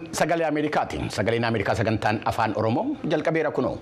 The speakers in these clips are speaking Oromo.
sagalee Ameerikaati. Sagaleen Ameerikaa sagantaan afaan Oromoo jalqabeera kunoo.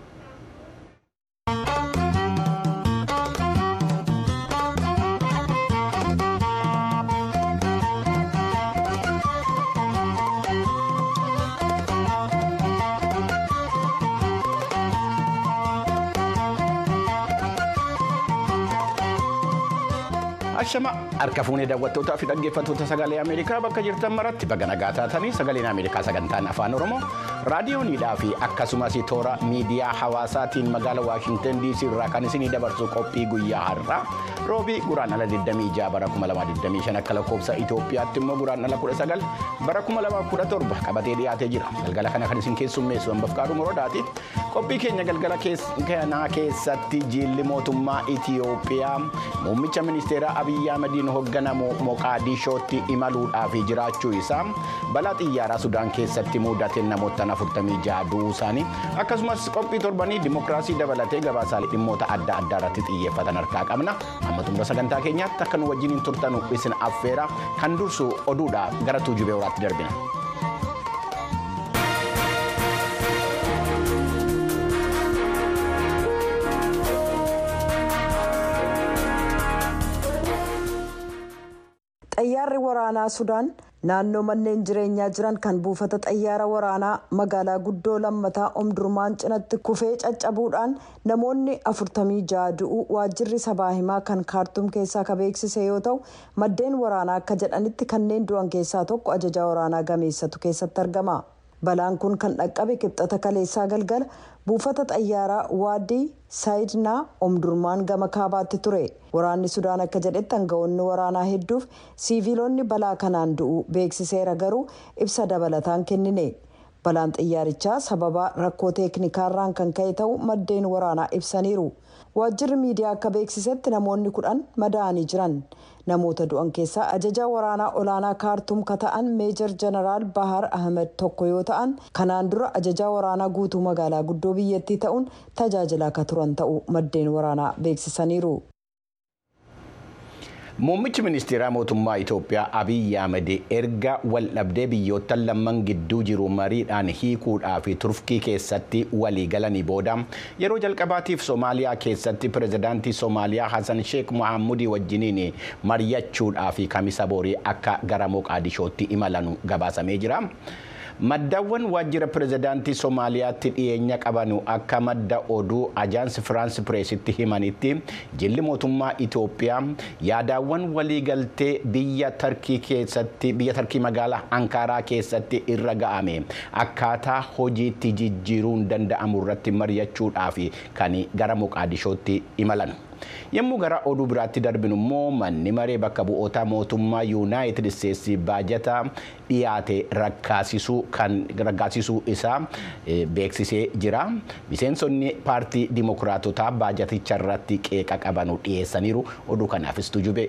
Ashama harka fuunee daawwattootaa fi dhaggeeffattoota sagalee Ameerikaa bakka jirtan maratti baga nagaa taatanii sagaleen Ameerikaa sagantaan afaan Oromoo raadiyooniidhaa fi akkasumas toora miidiyaa hawaasaatiin magaala Waashintan DC irraa kan isinii dabarsu qophii guyyaa har'aa roobii guraandhala 26 bara 2025 akka lakkoofsa Itoophiyaatti immoo guraandhala 19 bara 2017 qabatee dhiyaatee jira. Galgala kana kan isin keessummeessu hambaf kaadhu moroodaati. Qophii keenya galgala kanaa keessatti jiilli mootummaa Itoophiyaa muummicha ministeeraa Abiyyi Ahmediin hoogganamu Moqaadishootti imaluudhaaf jiraachuu isaa balaa xiyyaaraa Sudaan keessatti mudate namoota 46 du'uu isaanii akkasumas qophii torbanii dimokiraasii dabalatee gabaasaalee dhimmoota adda addaa irratti xiyyeeffatan harkaa qabna. Amma xumura sagantaa keenyaatti akka nu wajjin turtanu isin affeera kan dursu oduudha gara tuujubee horaatti darbina. xayyaarri waraanaa sudaan naannoo manneen jireenyaa jiran kan buufata xayyaara waraanaa magaalaa guddoo lammataa omdurmaan cinatti kufee caccabuudhaan namoonni 46 du'uu waajjirri sabaa himaa kan kaartuum keessaa ka beeksise yoo ta'u maddeen waraanaa akka jedhanitti kanneen du'an keessaa tokko ajajaa waraanaa gameessatu keessatti argama. balaan kun kan dhaqqabe kibxata kaleessaa galgala buufata xayyaaraa waadii saayidnaa omdurmaan gama kaabaatti ture waraanni sudaan akka jedhetti aangawoonni waraanaa hedduuf siiviilonni balaa kanaan du'u beeksiseera garuu ibsa dabalataan kennine balaan xiyyaarichaa sababa rakkoo teeknikaarraan kan ka'e ta'u maddeen waraanaa ibsaniiru waajjirri miidiyaa akka beeksisetti namoonni kudhan madaa'anii jiran namoota du'an keessaa ajajaa waraanaa olaanaa kaartuum ka ta'an meejor jeneraal bahar ahmed tokko yoo ta'an kanaan dura ajajaa waraanaa guutuu magaalaa guddoo biyyattii ta'uun tajaajilaa akka turan ta'uu maddeen waraanaa beeksisaniiru. Muummichi ministeeraa mootummaa Itoophiyaa Abiyyi Ahmed erga waldhabdee biyyoota lamman gidduu jiru mariidhaan hiikuudhaa fi turkii keessatti walii galanii booda yeroo jalqabaatiif Soomaaliyaa keessatti pirezidaantii Soomaaliyaa Hassan Sheekh Mohaamudii wajjiniin mari'achuudhaa fi kamisa boorii akka gara Moqaadishootti imalan gabaasamee jira. maddaawwan waajjira pirezidaantii soomaaliyaatti dhiyeenya qabanu akka madda oduu ajaansi firaansi pireesitti himanitti jilli mootummaa itoophiyaa yaadaawwan waliigaltee biyya tarkii keessatti biyya tarkii magaalaa ankaaraa keessatti irra ga'ame akkaataa hojiitti jijjiiruun danda'amu irratti mari'achuudhaaf kan gara moqaadishootti imalan. yommuu gara oduu biraatti darbinu immoo manni maree bakka bu'oota mootummaa yuunaayitid isteetsi baajata dhiyaate raggaasisuu isaa beeksisee jira miseensonni paartii dimokiraatotaa baajaticha irratti qeeqa qabanu dhiyeessaniiru oduu kanaafis tujube.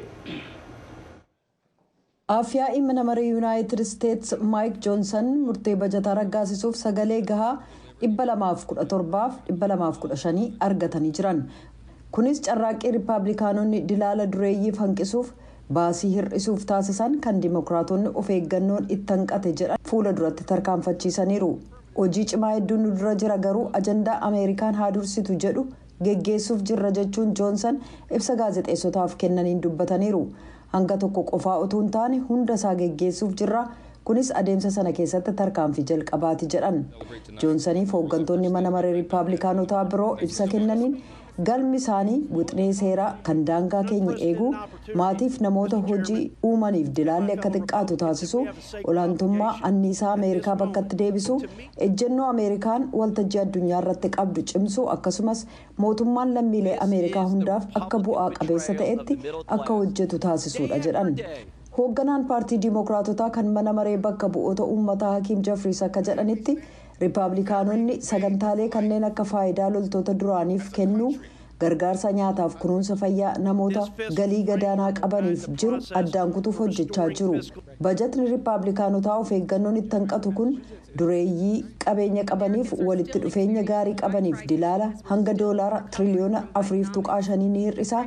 Afyaa'i mana maree yuunaayitid isteetsi maayik joonsan murtee bajataa raggaasisuuf sagalee gahaa 217 215 argatanii jiran. kunis carraaqqii riippaabilikaanonni dilaala dureeyyiif hanqisuuf baasii hir'isuuf taasisan kan dimokiraatonni of eeggannoon itti hanqate jedhan fuula duratti tarkaanfachiisaniiru hojii cimaa hedduun nu dura jira garuu ajandaa ameerikaan haa dursitu jedhu geggeessuuf jirra jechuun joonsan ibsa gaazexeessotaaf kennaniin dubbataniiru hanga tokko qofaa utuu hin taane hunda isaa geggeessuuf jirra kunis adeemsa sana keessatti tarkaanfii jalqabaati jedhan joonsaniif hooggantoonni mana maree riippaabilikaanotaa biroo ibsa kennaniin. galmi isaanii wixinee seeraa kan daangaa keenya eeguu maatiif namoota hojii uumaniif dilaalli akka xiqqaatu taasisu olaantummaa anniisaa ameerikaa bakkatti deebisu ejjennoo ameerikaan waltajjii addunyaa irratti qabdu cimsuu akkasumas mootummaan lammiilee ameerikaa hundaaf akka bu'aa qabeessa ta'etti akka hojjetu taasisuudha jedhan. hoogganaan paartii diimokiraatotaa kan mana maree bakka bu'oota uummataa hakiim jafriis akka jedhanitti riippaabilikaanonni sagantaalee kanneen akka faayidaa loltoota duraaniif kennuu gargaarsa nyaataaf kunuunsa fayyaa namoota galii gadaanaa qabaniif jiru addaan kutuuf hojjechaa jiru bajatni riippaabilikaanotaa of eeggannoon itti hanqatu kun dureeyyii qabeenya qabaniif walitti dhufeenya gaarii qabaniif dilaala hanga doolaara tiriliyoona afuriif tuqaa shanii ni hir'isa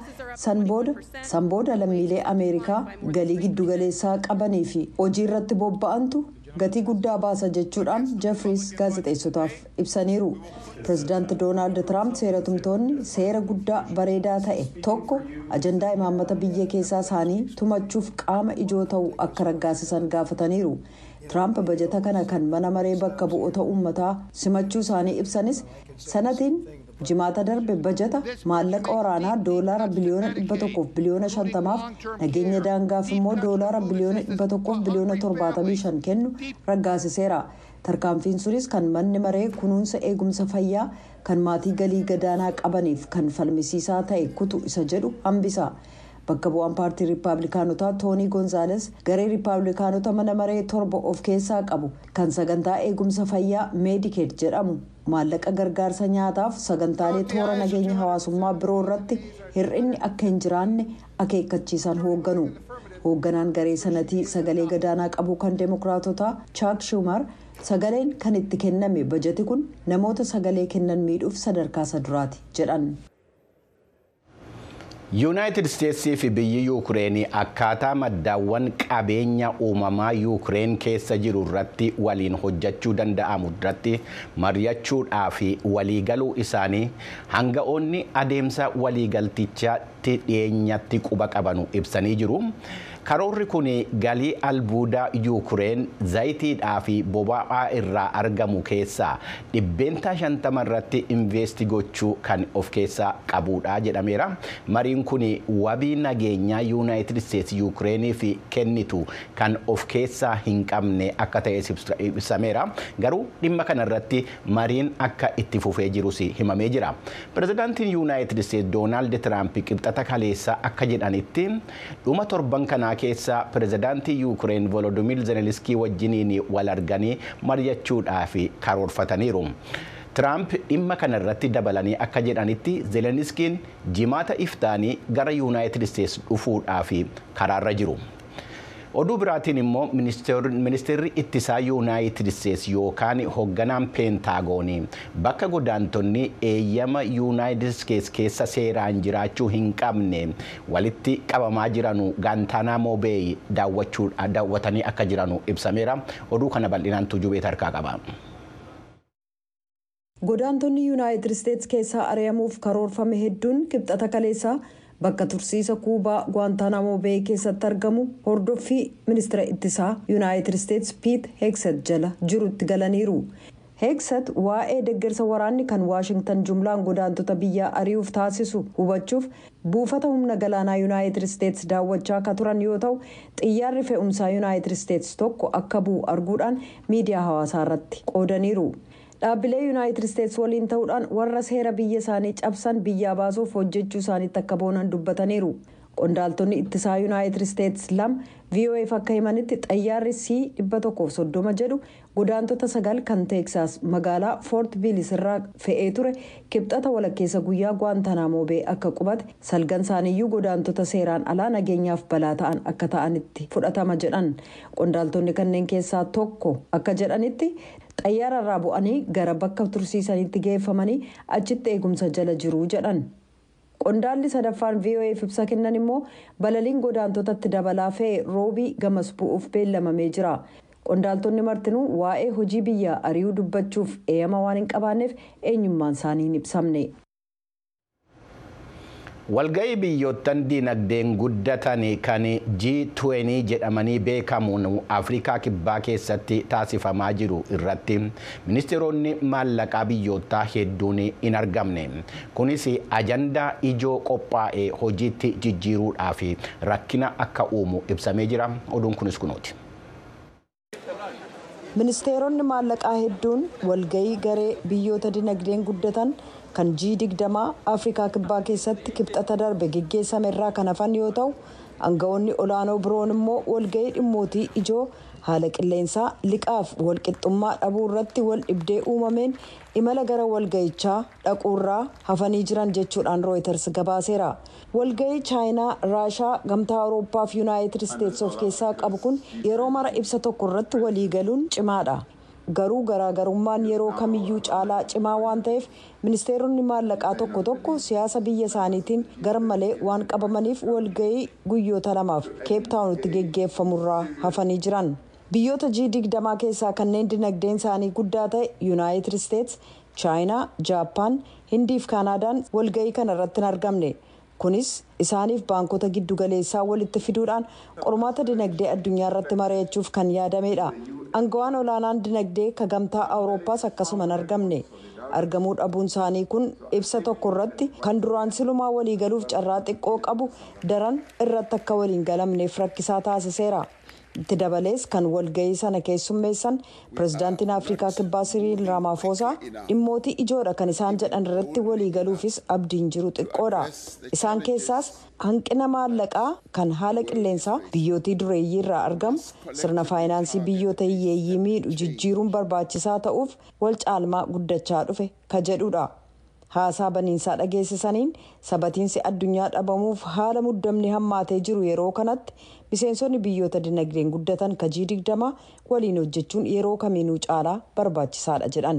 san booda lammiilee ameerikaa galii giddugaleessaa qabanii fi hojii irratti bobba'antu gatii guddaa baasa jechuudhaan jeffries gaazexeessotaaf ibsaniiru pireezidaanti doonaald tiraamp seeratumtoonni seera guddaa bareedaa ta'e tokko ajandaa imaammata biyya keessaa isaanii tumachuuf qaama ijoo ta'uu akka raggaasisan gaafataniiru tiraamp bajata kana kan mana maree bakka bu'oota uummataa simachuu isaanii ibsanis sanatiin jimaata darbe bajata maallaqa waraanaa doolaara biliyoona dhibba tokkoof biliyoona shantamaaf nageenya daangaaf immoo doolaara biliyoona dhibba tokkoof biliyoona torbaatamii shan kennu raggaasiseera tarkaanfiin sunis kan manni maree kunuunsa eegumsa fayyaa kan maatii galii gadaanaa qabaniif kan falmisiisaa ta'e kutu isa jedhu hambisa. bakka bu'aan paartii riippaabilikaanotaa toonii goonzaales garee riippaabilikaanota mana maree torba of keessaa qabu kan sagantaa eegumsa fayyaa meedikeet jedhamu maallaqa gargaarsa nyaataaf sagantaalee toora nageenya hawaasummaa biroo irratti hir'inni akka hin jiraanne akeekkachiisan hoogganu hoogganaan garee sanatii sagalee gadaanaa qabu kan deemokiraatotaa chaak shumar sagaleen kan itti kenname bajati kun namoota sagalee kennan miidhuuf sadarkaa isa duraati jedhan. yuunaayitid isteetsii fi biyyi yuukireenii akkaataa maddaawwan qabeenya uumamaa yuukireen keessa jiru irratti waliin hojjechuu danda'amu irratti mari'achuudhaa fi waliigaluu isaanii hanga'oonni adeemsa waliigaltichaatti dhiyeenyatti quba qabanu ibsanii jiru. karoorri kun galii albuudaa yuukireen zayitiidhaa fi boba'aa irraa argamu keessaa dhibbeentaa shantama irratti investi gochuu kan of keessaa qabudha jedhameera mariin kun wabii nageenyaa yuunaayitid isteetsi yuukireeniif kennitu kan of keessaa hin qabne akka ta'e ibsameera garuu dhimma kana irratti mariin akka itti fufee jirus himamee jira pirezidaantiin yuunaayitid isteetsi doonaald tiraamp qibxata kaleessa akka jedhanitti dhuma torban kanaa keessa pirezidaantii yuukireen volodimir zeleniskii wajjiniin wal arganii mari'achuudhaaf karoorfataniiru. Tiraamp dhimma kana irratti dabalanii akka jedhanitti zeleniskiin jimaata iftaanii gara yuunaayitid isteetsi dhufuudhaaf karaarra jiru. oduu biraatiin immoo ministeerri ittisaa yuunaayitid isteetsi yookaan hoogganaan peentaagoonii bakka godaantonni eeyyama yuunaayitid isteetsi keessa seeraan jiraachuu hin qabne walitti qabamaa jiranu gaantaanamoo beeyi daawwatanii akka jiranu ibsameera oduu kana bal'inaan tujubeet harkaa qaba. godaantonni yuunaayitid isteetsi keessaa ari'amuuf karoorfame hedduun kibxata kaleessaa. bakka tursiisa kuubaa guantaanamoo beey keessatti argamu hordoffii ministeera ittisaa yuunaayitid isteetsi piit heeksat jala jirutti galaniiru heeksat waa'ee deeggarsa waraanni kan waashingtan jumlaan godaantota biyyaa ari'uuf taasisu hubachuuf buufata humna galaanaa yuunaayitid isteetsi daawwachaa akka turan yoo ta'u xiyyaarri fe'umsaa yuunaayitid isteetsi tokko akka bu'u arguudhaan miidiyaa hawaasaa irratti qoodaniiru. dhaabbilee yuunaayitid isteetsi waliin ta'uudhaan warra seera biyya isaanii cabsan biyyaa baasuuf hojjechuu isaaniitti akka boonan dubbataniiru qondaaltonni ittisaa yuunaayitid isteetsi lama voaf akka himanitti xayyaarri c 130 jedhu godaantota sagal kan teeksaas magaalaa foort viilis irraa fe'ee ture kibxata walakkeessa guyyaa guantaanamoo bee akka qubate salgan isaaniiyyuu godaantota seeraan alaa nageenyaaf balaa ta'an akka ta'anitti fudhatama jedhan qondaaltonni kanneen keessaa tokko akka jedhanitti xayyaara irraa bu'anii gara bakka tursiisaniitti geeffamanii achitti eegumsa jala jiru jedhan qondaalli sadaffaan voaf ibsa kennan immoo balaliin godaantotatti dabalaa fe'e roobii gamas bu'uuf beellamamee jira qondaaltonni martinuu waa'ee hojii biyyaa ari'uu dubbachuuf eeyyama waan hin qabaanneef eenyummaan isaanii hin ibsamne. walga'ii biyyoottan dinagdeen guddatan kan G20 jedhamanii beekamuun afrikaa kibbaa keessatti taasifamaa jiru irratti ministeeronni maallaqaa biyyoottaa hedduun hin argamne kunis ajandaa ijoo qophaa'e hojiitti jijjiiruudhaaf rakkina akka uumu ibsamee jira oduun kunis kunuuti. ministeeronni maallaqaa hedduun walga'ii garee biyyoota dinagdeen guddatan kan G20 afrikaa kibbaa keessatti kibxata darbe geggeessame irraa kan hafan yoo ta'u aangawoonni olaanoo biroon immoo walga'ii dhimmootii ijoo haala qilleensaa liqaaf walqixxummaa dhabuu irratti wal dhibdee uumameen imala gara walga'ichaa dhaquurraa hafanii jiran jechuudhaan rooyiters gabaaseera walga'ii chaayinaa raashaa gamtaa awurooppaa fi yuunaayitid isteetsi of keessaa qabu kun yeroo mara ibsa tokko irratti waliigaluun cimaadha garuu garaagarummaan yeroo kamiyyuu caalaa cimaa waan ta'eef ministeeronni maallaqaa tokko tokko siyaasa biyya isaaniitiin garmalee waan qabamaniif walga'ii guyyoota lamaaf keeptaawunitti geggeeffamurraa hafanii jiran. biyyoota g digdamaa keessaa kanneen dinagdeen isaanii guddaa ta'e yuunaayitid isteets chaayinaa jaappaan hindiif kaanaadaan walga'ii kana irratti hin argamne kunis isaaniif baankota giddugaleessaa walitti fiduudhaan qormaata dinagdee addunyaa irratti mari'achuuf kan yaadamedha angawaan olaanaan dinagdee ka gamtaa awurooppaas akkasuma hin argamne argamuu dhabuun isaanii kun ibsa tokko irratti kan duraan silumaa waliigaluuf carraa xiqqoo qabu daran irratti akka waliin galamneef rakkisaa taasiseera. itti dabalees kan walga'ii sana keessummeessan pirezidaantiin afrikaa kibbaa siriil raamaafosaa dhimmootii ijoodha kan isaan jedhan irratti waliigaluufis abdiin jiru xiqqoodha isaan keessaas hanqina maallaqaa kan haala qilleensaa biyyootii dureeyyii irraa argamu sirna faayinaansii biyyoota hiyyeeyyii miidhu jijjiiruun barbaachisaa ta'uuf wal caalmaa guddachaa dhufe ka jedhudha. haasaa baniinsaa dhageessisaniin sabatiinsi addunyaa dhabamuuf haala muddamni hammaatee jiru yeroo kanatti miseensonni biyyoota dinagdeen guddatan ka G digdama waliin hojjechuun yeroo kamiinuu caalaa barbaachisaadha jedhan.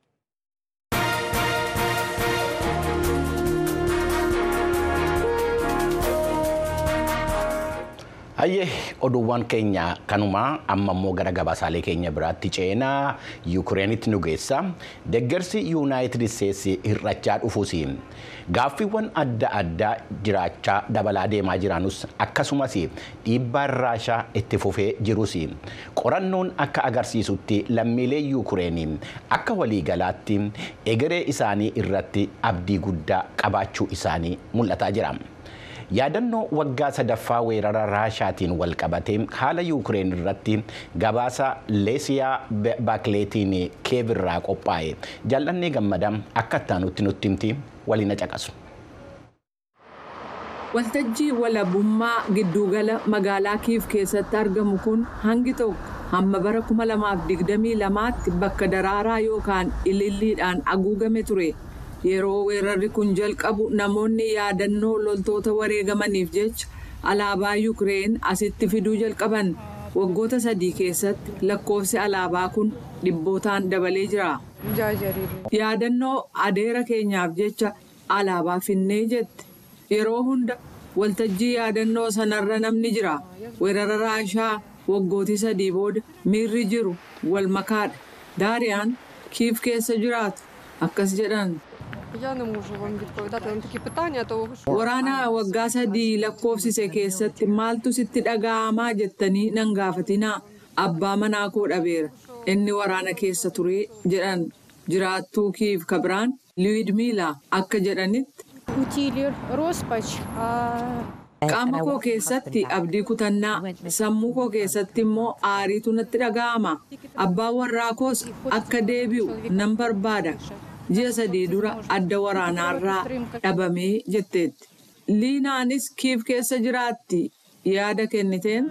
hayyee oduuwwan keenya kanumaa amma immoo gara gabaasaalee keenya biraatti ceenaa yuukireenitti nu geessa deeggarsi yuunaayitid isteetsi hir'achaa dhufuus gaaffiiwwan adda addaa jiraachaa dabalaa deemaa jiranus akkasumas dhiibbaan raashaa itti fufee jirus qorannoon akka agarsiisutti lammiilee yuukireen akka waliigalaatti egeree isaanii irratti abdii guddaa qabaachuu isaanii mul'ataa jira. yaadannoo waggaa sadaffaa weerara raashaatiin wal qabatee haala yuukireen irratti gabaasa leesiyaa baakleetiin keevirraa qophaa'e jaallannee gammadaa akka ittaanutti nutti himti waliin caqasu. waltajjii walabummaa giddugala magaalaa kiif keessatti argamu kun hangi tokko hamma bara 2022tti bakka daraaraa yookaan ililliidhaan haguugame ture. yeroo weerarri kun jalqabu namoonni yaadannoo loltoota wareegamaniif jecha alaabaa yuukireen asitti fiduu jalqaban waggoota sadii keessatti lakkoofsi alaabaa kun dhibbootaan dabalee jira. yaadannoo adeera keenyaaf jecha alaabaa finnee jette yeroo hunda waltajjii yaadannoo sanarra namni jira weerara raashaa waggootii sadii booda miirri jiru wal makaadha daariyaan kiif keessa jiraatu akkas jedhan. Waraana waggaa sadii lakkoofsise keessatti maaltu sitti dhaga'amaa jettanii nan gaafatinaa abbaa manaa koo dhabeera inni waraana keessa ture jedhan jiraattuu kiif kabiraan liwidmiilaa akka jedhanitti. Qaama koo keessatti abdii kutannaa sammuu koo keessatti immoo aariitu natti dhaga'ama abbaan warraa koos akka deebi'u nan barbaada. ji'a sadii dura adda waraanaarraa dhabamee jetteetti. Liinaanis kiif keessa jiraatti yaada kenniteen.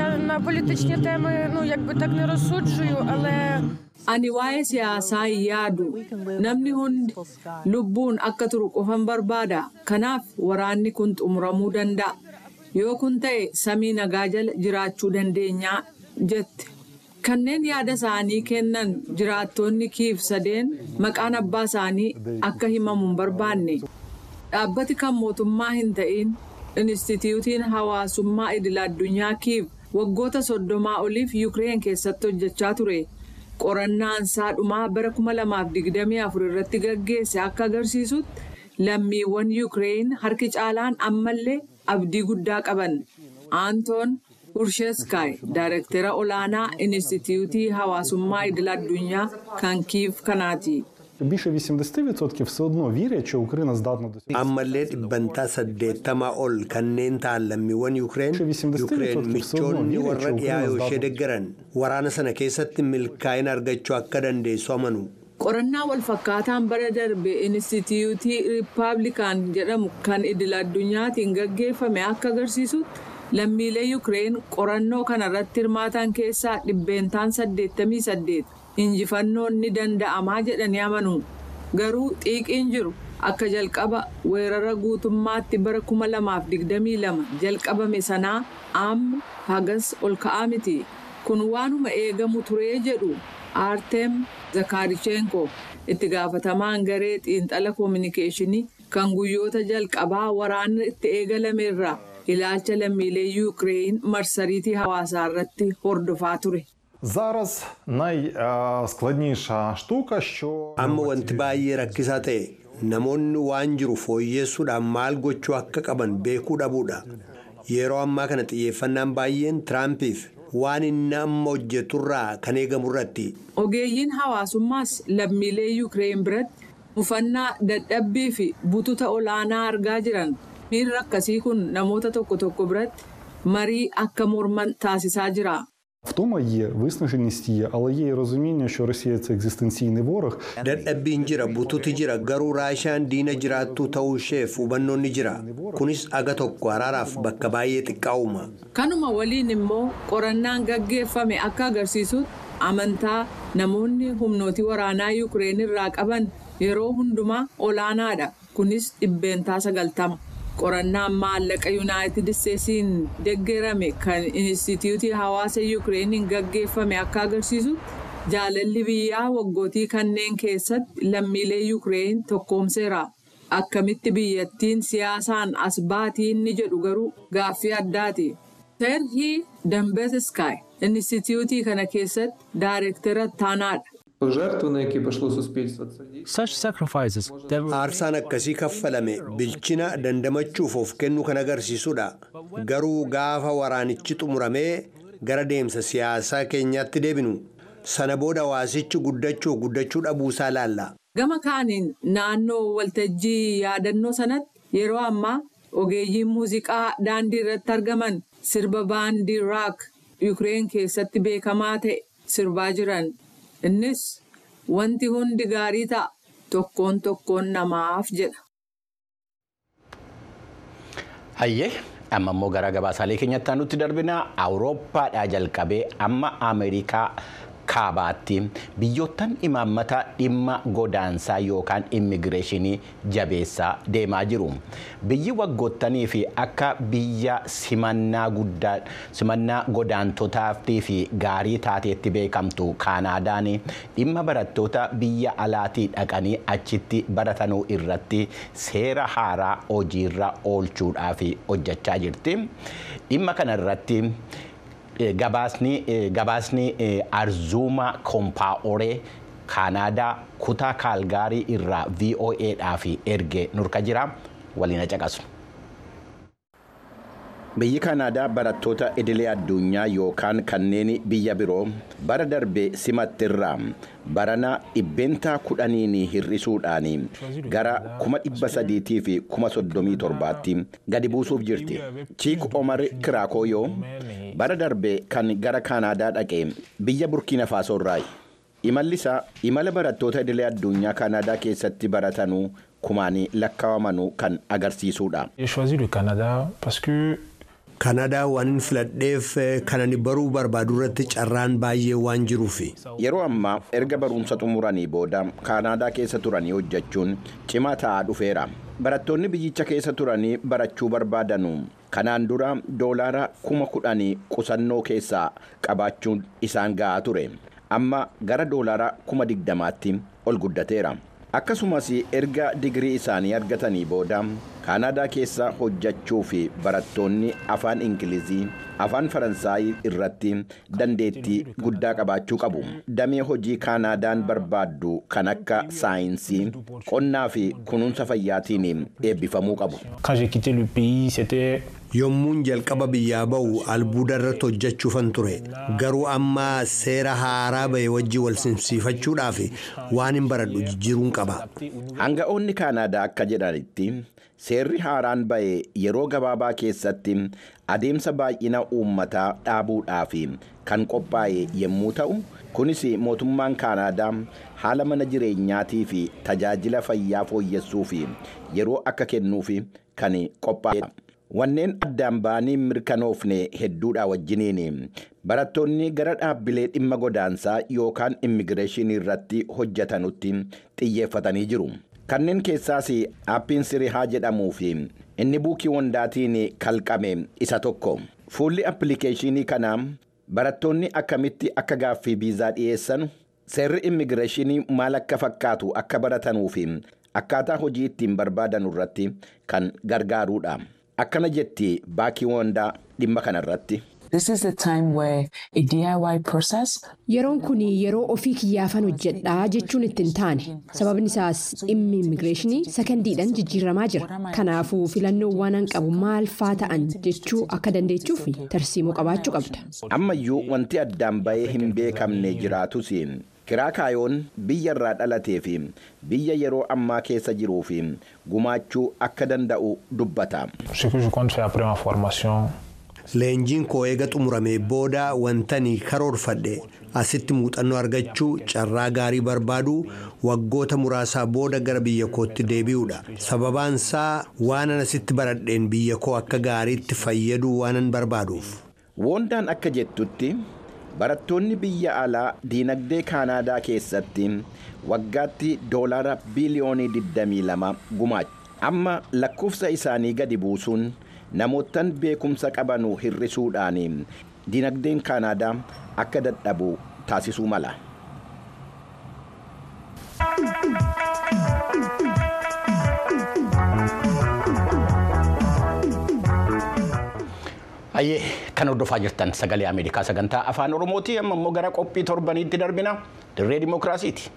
Ani waa'ee siyaasaa hin yaadu. Namni hundi lubbuun akka turu qofan barbaada. Kanaaf waraanni kun xumuramuu danda'a. Yoo kun ta'e samii nagaa jala jiraachuu dandeenyaa jette. kanneen yaada isaanii kennan jiraattonni kiif sadeen maqaan abbaa isaanii akka himamu hin barbaanne dhaabbati kan mootummaa hin ta'in inistituutiin hawaasummaa idil addunyaa kiif waggoota soddomaa oliif yuukireen keessatti hojjechaa ture qorannaan isaa dhumaa bara 2024 irratti gaggeesse akka agarsiisutti lammiiwwan yuukireen harki caalaan ammallee abdii guddaa qaban aantoon. Ursheskaay Daayirektara olaanaa Inistituutii Hawaasummaa Idil Addunyaa kan kiif kanaati. Більше 80% все одно вірять, що Україна здатна досягти. ammallee dhibbantaa saddeettamaa ol kanneen ta'an lammiiwwan yuukireen yuukireen michoonni warra dhiyaa yoo ishee deeggaran waraana sana keessatti milkaa'ina argachuu akka dandeessu amanu. Qorannaa walfakkaataan bara darbe Inistituutii Riippaabilikaan jedhamu kan idil addunyaatiin gaggeeffame akka agarsiisutti lammiilee yuukireen qorannoo kanarratti hirmaatan keessaa dhibbeentaan 88 injifannoon ni danda'amaa jedhanii amanu garuu xiiqiin jiru akka jalqaba weerara guutummaatti bara 2022 jalqabame sanaa amma hagas ol ka'aa miti kun waanuma eegamu turee jedhu aarteem zakaarichenko itti gaafatamaan garee xiinxala koominikeeshinii kan guyyoota jalqabaa waraanni itti eegalameerra ilaalcha lammiilee yuukireen marsariitii hawaasaa irratti hordofaa ture. Зараз найскладніша штука, що Amma wanti baay'ee rakkisaa ta'e namoonni waan jiru fooyyeessuudhaan maal gochuu akka qaban beekuu dhabuudha. Yeroo ammaa kana xiyyeeffannaan baay'een Tiraampiif waan inni amma hojjeturraa kan eegamu irratti. Ogeeyyiin hawaasummaas lammiilee Yuukireen biratti mufannaa dadhabbii fi bututa olaanaa argaa jiran miirri akkasii kun namoota tokko tokko biratti marii akka morman taasisaa jira. Втома є, виснаженість є, але є і розуміння, що Росія це екзистенційний ворог. Dadhabbiin jira bututi jira garuu raashaan diina jiraattuu ta'uu isheef hubannoon ni jira. Kunis aga tokko araaraaf bakka baay'ee xiqqaa'uma. Kanuma waliin immoo qorannaan gaggeeffame akka agarsiisutti amantaa namoonni humnootii waraanaa Yuukireen irraa qaban yeroo hundumaa olaanaadha. Kunis dhibbeentaa sagaltama. Qorannaan maallaqa Yuunaayitid Isteetsiin deeggarame kan Inistituutii Hawaasa Yuukireeniin gaggeeffame akka agarsiisutti jaalalli biyyaa waggootii kanneen keessatti lammiilee Yuukireen tokkoomseera. Akkamitti biyyattiin siyaasaan as baatii inni jedhu garuu gaaffii addaati. Serhii Dambeeskaay Inistituutii kana keessatti daayireektara taanaadha. Жертви, на які пішло суспільство, це дійсно. Such sacrifices, they were Aarsaan akkasii kaffalame bilchina dandamachuuf of kennu kan agarsiisudha. Garuu gaafa waraanichi xumuramee gara deemsa siyaasaa keenyaatti deebinu sana booda hawaasichi guddachuu guddachuu dhabuusaa laalla. Gama kaaniin naannoo waltajjii yaadannoo sanatti yeroo ammaa ogeeyyiin muuziqaa daandii irratti argaman sirba baandii raak Yuukireen keessatti beekamaa ta'e sirbaa jiran. Innis wanti hundi gaarii ta'a tokkoon tokkoon namaaf jedha. Hayyee amma immoo gara gabaasaalee keenyatti nutti darbina awurooppaadhaa jalqabee amma ameerikaa kaabaatti biyyoottan imaammata dhimma godaansaa yookaan immigireeshinii jabeessaa deemaa jiru. Biyyi waggoottanii fi akka biyya simannaa guddaa simannaa godaantotaatii fi gaarii taateetti beekamtu kaanaadaan dhimma barattoota biyya alaatii dhaqanii achitti baratanuu irratti seera haaraa hojiirra oolchuudhaaf hojjechaa jirti. Dhimma kana irratti gabaasni gabaasni arzuuma kompaa'oree kaanaadaa kutaa kaalgaarii irraa VOAdhaaf erge nurka jira waliin caqasu. Biyyi Kaanaadaa barattoota idilee addunyaa yookaan kanneen biyya biroo bara darbe simattirraa barana dhibbeentaa kudhaniin hir'isuudhaan gara kuma dhibba sadiitii fi kuma soddomii torbaatti gadi buusuuf jirti. Chiik Omar Kiraakoyoo bara darbe kan gara Kaanaadaa dhaqe biyya Burkiina Faasoorraayi. Imalli isaa imala barattoota idilee addunyaa Kaanaadaa keessatti baratanuu kumaan lakkaawamanu kan agarsiisudha. J'ai choisi le Canada parce que Kanadaa waan hin filadheef kan ani baruu barbaadu irratti carraan baay'ee waan jiruufi. Yeroo ammaa erga barumsa xumuranii booda Kaanaadaa keessa turanii hojjechuun cimaa ta'aa dhufeera. Barattoonni biyyicha keessa turanii barachuu barbaadanu kanaan dura doolaara kuma kudhanii qusannoo keessaa qabaachuun isaan ga'aa ture. Amma gara doolaara kuma digdamaatti ol guddateera. Akkasumas erga digirii isaanii argatanii booda Kaanaadaa keessa hojjechuu fi barattoonni afaan Ingilizii, afaan Faransaayii irratti dandeettii guddaa qabaachuu qabu. Damee hojii Kaanaadaan barbaaddu kan akka saayinsii, qonnaa fi kunuunsa fayyaatiin eebbifamuu qabu. quand j'ai quitté le pays, c'était Yommuun jalqaba biyyaa ba'u albuuda irratti hojjechuufan ture. Garuu amma seera haaraa ba'e wajjin wal simsiifachuudhaaf waan hin baradhu jijjiiruun qaba. Hanga'oonni Kaanaadaa akka jedhanitti seerri haaraan ba'e yeroo gabaabaa keessatti adeemsa baay'ina uummataa dhaabuudhaaf kan qophaa'e yommuu ta'u kunis mootummaan Kaanaadaa haala mana jireenyaatii fi tajaajila fayyaa fooyyessuuf yeroo akka kennuuf kan qophaa'edha. Wanneen addaan ba'anii mirkanoofne hedduudha wajjiniin barattoonni gara dhaabbilee dhimma godaansaa yookaan immigireeshinii irratti hojjetanutti xiyyeeffatanii jiru. Kanneen keessaas aappiin sirihaa jedhamuu fi inni buukii wandaatiin kalqame isa tokko. Fuulli appilikeeshinii kanaa barattoonni akkamitti akka gaaffii viizaa dhiyeessan seerri immigireeshinii maal akka fakkaatu akka baratanuu fi akkaataa hojii ittiin barbaadan irratti kan gargaarudha. Akkana jetti baakii wandaa dhimma kanarratti. This is the time where a DIY process Yeroon kun yeroo ofii kiyyaafan hojjedhaa jechuun itti hin taane sababni isaas dhimmi immigireeshinii sakandiidhaan jijjiiramaa jira kanaafuu filannoo waan qabu maal faa ta'an jechuu akka dandeechuuf tarsiimoo qabaachuu qabda. ammayyuu wanti addaan bahee hin beekamne jiraatus kiraa kaayoon biyya irraa dhalatee fi biyya yeroo ammaa keessa jiruu fi gumaachuu akka danda'u dubbata. Ce que je compte faire après ma formation, Leenjiin koo eega xumuramee booda wantani karoorfadhe asitti muuxannoo argachuu carraa gaarii barbaaduu waggoota muraasaa booda gara biyya kootti deebi'uudha. Sababaan isaa waanan asitti baradheen biyya koo akka gaariitti fayyaduu waanan barbaaduuf. Woondaan akka jettutti barattoonni biyya alaa diinagdee kaanaadaa keessatti waggaatti doolaara biiliyoonii 22 gumaachu. Amma lakkoofsa isaanii gadi buusuun namootaan beekumsa qabanuu hir'isuudhaan diinagdeen kaanaadaa akka dadhabu taasisuu mala. Ayyee kan hordofaa jirtan sagalee Ameerikaa sagantaa afaan Oromooti amma immoo gara qophii torbaniitti darbina dirree dimookiraasiiti.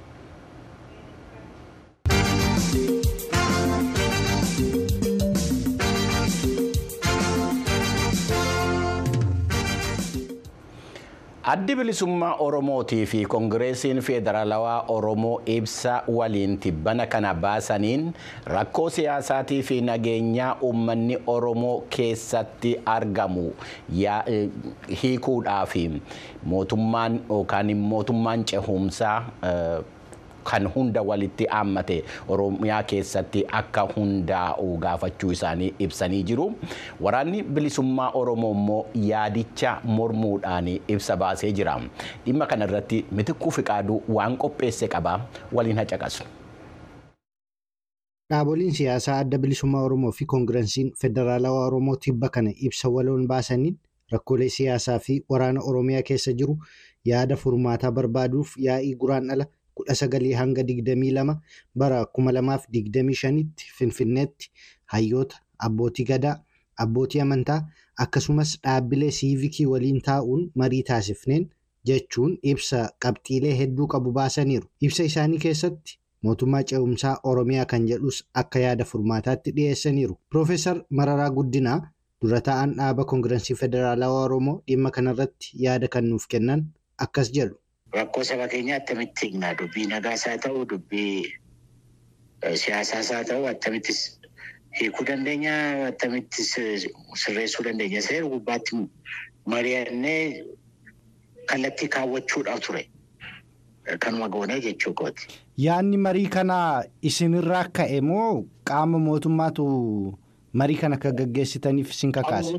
Addi bilisummaa Oromootii fi Koongireesiin Federaalawaa Oromoo ibsa waliin tibbana kana baasaniin rakkoo siyaasaatii fi nageenyaa uummanni Oromoo keessatti argamu hiikuudhaaf mootummaan yookaan mootummaan cehumsaa kan hunda walitti haammate Oromiyaa keessatti akka hundaa'u gaafachuu isaanii ibsanii jiru. Waraanni bilisummaa Oromoo immoo yaadicha mormuudhaan ibsa baasee jira. Dhimma kana irratti mitikkuu fiqaaduu waan qopheesse qaba waliin haqaqasu. Dhaaboliin siyaasaa adda bilisummaa Oromoo fi Koongireesiin Federaalawaa Oromoo tibba kana ibsa waloon baasaniin rakkoolee siyaasaa fi waraana Oromiyaa keessa jiru yaada furmaataa barbaaduuf yaa'ii guraandhala kudha sagalii hanga digdamii lama bara kuma lamaaf digdamii shanitti finfinneetti hayyoota abbootii gadaa abbootii amantaa akkasumas dhaabbilee siivikii waliin taa'uun marii taasifneen jechuun ibsa qabxiilee hedduu qabu baasaniiru ibsa isaanii keessatti mootummaa ce'umsaa oromiyaa kan jedhus akka yaada furmaataatti dhiyeessaniiru piroofeesar mararaa guddinaa dura taa'an dhaaba koongireesii federaalawaa oromoo dhimma kanarratti yaada kan nuuf kennan akkas jedhu. Rakkoo saba keenyaa attamitti hiikna dubbii nagaas haa ta'u dubbii siyaasaas haa ta'u attamittis hiikuu dandeenya attamittis sirreessuu dandeenya seera gubbaatti mari'annee kallattii kaawwachuudhaaf ture kanuma goonee jechuu kooti. Yaadni marii kanaa isinirraa ka'e moo qaama mootummaatu marii kana akka gaggeessitaniif isin kakaase?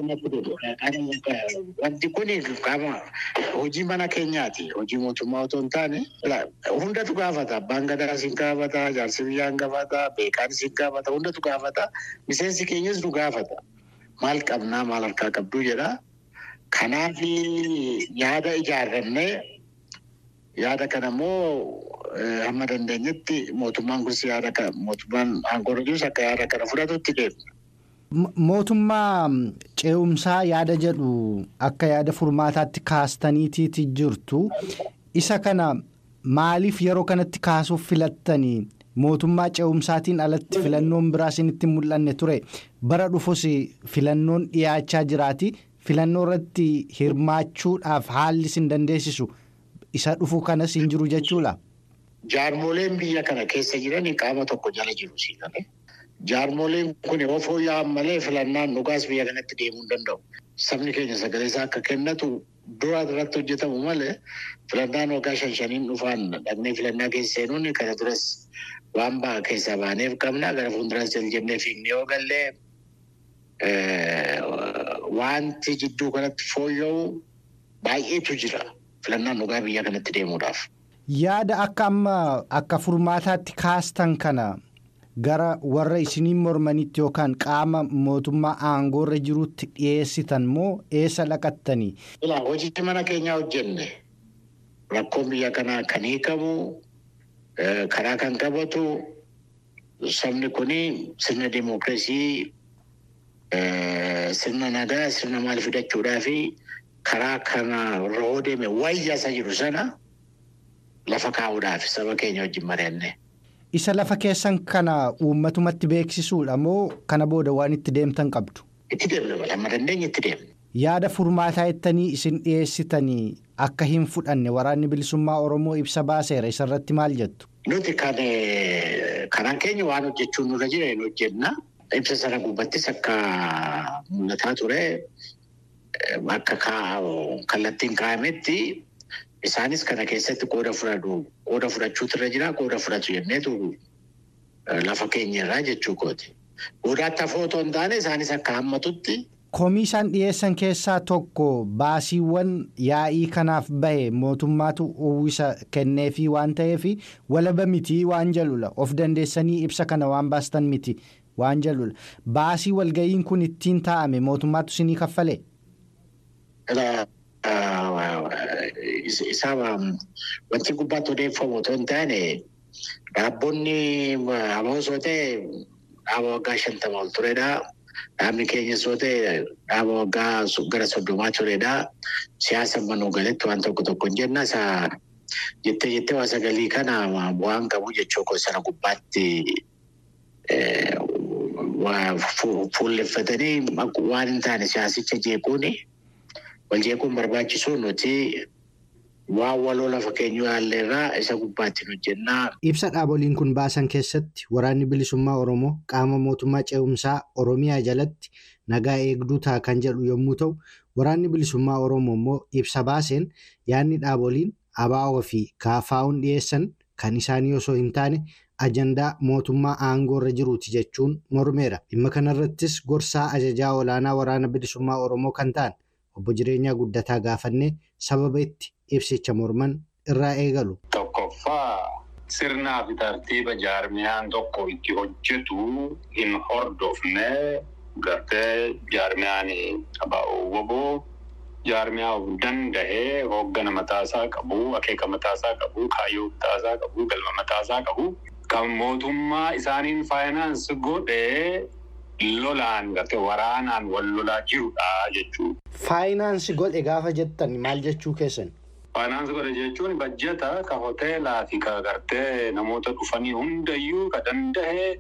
Wanti kun qaama hojii mana keenyaati. Hojii mootummaa otoo hin taane hundatu gaafata. Abbaan gadaa sin gaafata, jaarsi biyyaan gaafata, beekaan sin gaafata, hundatu gaafata. Miseensi keenyas nu gaafata. Maal qabnaa maal harkaa qabduu jedha. Kanaaf yaada ijaarrannee yaada kana immoo hamma dandeenyetti mootummaan kunis yaada kana mootummaan aangoo jirus akka yaada kana fudhatutti deemna. Mootummaa ce'umsaa yaada jedhu akka yaada furmaataatti kaastaniitiiti jirtu. Isa kana maaliif yeroo kanatti kaasuuf filattanii mootummaa ce'umsaatiin alatti filannoon biraa isinitti mul'anne ture bara dhufus filannoon dhiyaachaa jiraati. Filannoo irratti hirmaachuudhaaf haalli isin dandeessisu isa dhufu kanas hin jiru jechuudha. Jaarmoleen biyya kana keessa jiran qaama tokko jala jiru siidhame. Jaarmoleen kun yoo fooyya'an malee filannaan dhugaas biyya kanatti deemuu hin danda'u. Sabni keenya sagalee isaa akka kennatu dura irratti hojjetamu malee filannaan waggaa shan shaniin dhufaan dhaqnee filannaa keessa seenuun kana duras waan ba'a keessaa baaneef qabna gara fuulduras jennee fiignee yoo gallee wanti jidduu kanatti fooyya'u baay'eetu jira filannaan dhugaa biyya kanatti deemuudhaaf. Yaada akka amma akka furmaataatti kaastan kana gara warra isiniin mormanitti yookaan qaama mootummaa aangoorra jirutti dhiyeessitan moo eessa dhaqattanii? Hojii mana keenyaa hojjenne rakkoon biyya kanaa kan hiikamu karaa kan qabatu sabni kun sirna dimookiraasii sirna nagaa sirna maal fidachuudhaa fi karaa kana rohoo deeme wayyaa isa jiru sana lafa kaa'uudhaaf saba keenya wajjin mari'anne. Isa lafa keessan kana uummatumatti beeksisuudha moo kana booda waan itti deemtan qabdu? Itti deemna amma dandeenya itti deemna. Yaada furmaataa jettanii isin dhiyeessitanii akka hin fudhanne waraanni bilisummaa Oromoo ibsa baaseera isarratti maal jettu? Nuti kan karaan keenya waan hojjechuun nurra jira hin hojjenna. Ibsa sana gubbattis akka mul'ataa ture akka kallattiin kaa'ametti isaanis kana keessatti qooda fudhatu qooda fudhachuutu irra jira qooda fudhatu jenneetu lafa keenya irraa jechuu kooti. Qoodaatti hafoo otoo hin taane isaanis akka hammatutti. Komii isaan dhiyeessan keessaa tokko baasiiwwan yaa'ii kanaaf bahe mootummaatu uwwisa kenneefii waan ta'eef walaba mitii waan jalula of dandeessanii ibsa kana waan baastan miti waan jalula baasii walga'iin kun ittiin taa'ame mootummaatu isinii kaffalee. Isaa wanti gubbaatti odeeffamu otoo hin taane dhaabonni amoosoo ta'e dhaaba waggaa shantama ol turedha. Dhaabni keenyas yoo ta'e dhaaba waggaa gara soddomaa turedha. Siyaasa manuu galetti waan tokko tokko hin jenna. Isa jettee jettee waa sagalii kana bu'aan qabu jechuu koo sana gubbaatti fuulleffatanii waan hin taane siyaasicha jeequuni. Wal jeequun barbaachisuu nuti waan waloo lafa keenyu yaalleerraa isa gubbaatti hojjennaa. Ibsa dhaaboliin kun baasan keessatti waraanni bilisummaa Oromoo qaama mootummaa ce'umsaa Oromiyaa jalatti nagaa eegduu ta'a kan jedhu yommuu ta'u, waraanni bilisummaa Oromoo immoo ibsa baaseen yaadni dhaaboliin ABO fi KFO'n dhiyeessan kan isaanii osoo hin taane ajandaa mootummaa aangoo irra jiruuti jechuun mormeera. Dhimma kanarrattis gorsaa ajajaa olaanaa waraana bilisummaa Oromoo kan ta'an obbo Jireenyaa Guddataa gaafannee sababa itti ibsicha morman irraa eegalu. Tokkoffaa sirnaa fi tartiiba jaarmiyaan tokko itti hojjetu hin hordofne gartee jaarmiyaan ABO woboo jaarmiyaa of danda'ee hooggana mataasaa qabu akeeka mataasaa qabu kaayyoo mataasaa qabu galma mataasaa qabu kan mootummaa isaaniin faayinaansi godhee lolaan gartee waraanaan wal lolaa jirudha jechuudha. Faayinaansi godhe gaafa jettan maal jechuu keessan? Faayinaansi godhe jechuun bajjata ka hoteelaa fi ka gartee namoota dhufanii hundayyuu ka danda'e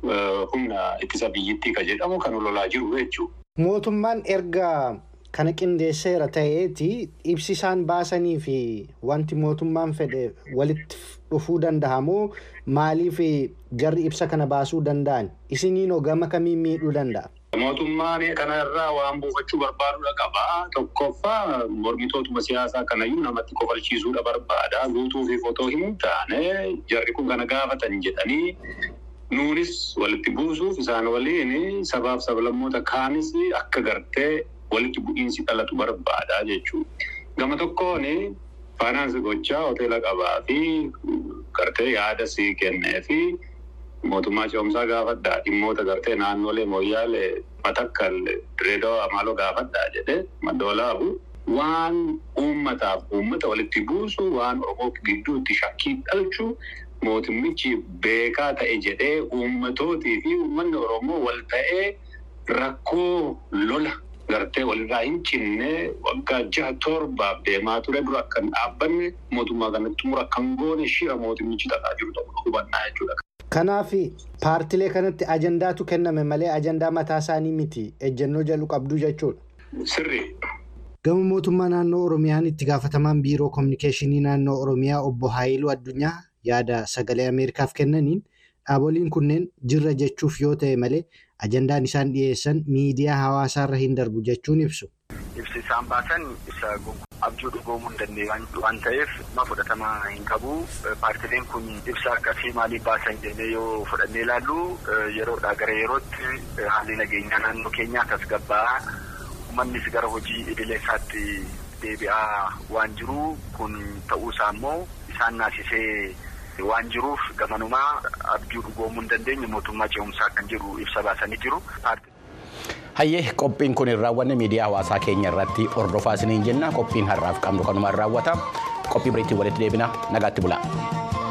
humna ittisa biyyittii ka jedhamu kan lolaa jiru jechuudha. Mootummaan erga kana qindeesseera ta'eeti ibsi isaan baasanii fi wanti mootummaan fedhe walitti dhufuu danda'a moo maaliif jarri ibsa kana baasuu danda'an isiniin gama kamiin miidhuu danda'a? Mootummaan kana irraa waan buufachuu barbaadudha qaba. Tokkoffaa mormitootuma siyaasaa kanayyuu namatti kofalchiisuudha barbaada. Guutuu fi fotoo hin taane jarri kun kana gaafatan jedhanii nuunis walitti buusuuf isaan waliin sabaaf sablammoota kaanis akka gartee walitti bu'iinsi dhalatu barbaada jechuudha. Gama tokkoon faayinaansi gochaa hoteela qabaa fi gartee yaada sii kennee fi mootummaa ce'umsaa gaafadhaa dhimmoota gartee naannolee mooyyaalee matakkal direedoo amaaloo gaafadhaa jedhee maddoolaabu waan uummataaf uummata walitti buusu waan oromoo gidduutti shakkii dhalchu mootummichi beekaa ta'e jedhee uummatootii fi uummanni oromoo wal ta'ee rakkoo lola gartee walirraa hin cinne waggaa jaha torbaaf deemaa ture dura akkan dhaabbanne mootummaa kanatti xumura kan goone shira mootummichi tataa jiru ta'uu hubannaa jechuudha. Kanaaf paartilee kanatti ajandaatu kenname malee ajandaa mataa isaanii miti ejjennoo jalu qabdu jechuudha. Sirrii. Gama mootummaa naannoo Oromiyaan itti gaafatamaan biiroo kominikeeshinii naannoo Oromiyaa obbo Haayiluu Addunyaa yaada sagalee Ameerikaaf kennaniin dhaaboliin kunneen jirra jechuuf yoo ta'e malee ajandaan isaan dhiyeessan miidiyaa hawaasaarra hin darbu jechuun ibsu. Ibsi isaan baasan isa abjuu dhugoomuu hin dandeenye waan ta'eef ma fudhatama hin qabu. Paartileen kun ibsa akkasii maaliif baasan jennee yoo fudhannee ilaallu yeroodhaa gara yerootti haalli nageenyaa naannoo keenyaa tasgabbaa'aa uummannis gara hojii idilee isaatti deebi'aa waan jiru kun ta'uusaa immoo isaan naasisee waan jiruuf gamanumaa abjuu dhugoomuu hin dandeenye mootummaa ce'umsaa kan jiru ibsa baasanii jiru. Hayyee qophiin kun hin raawwanne miidiyaa hawaasaa keenya irratti hordofaa isiniin jenna qophiin har'aaf qabnu kanumaan raawwata qophii biriitti walitti deebina nagaatti bula.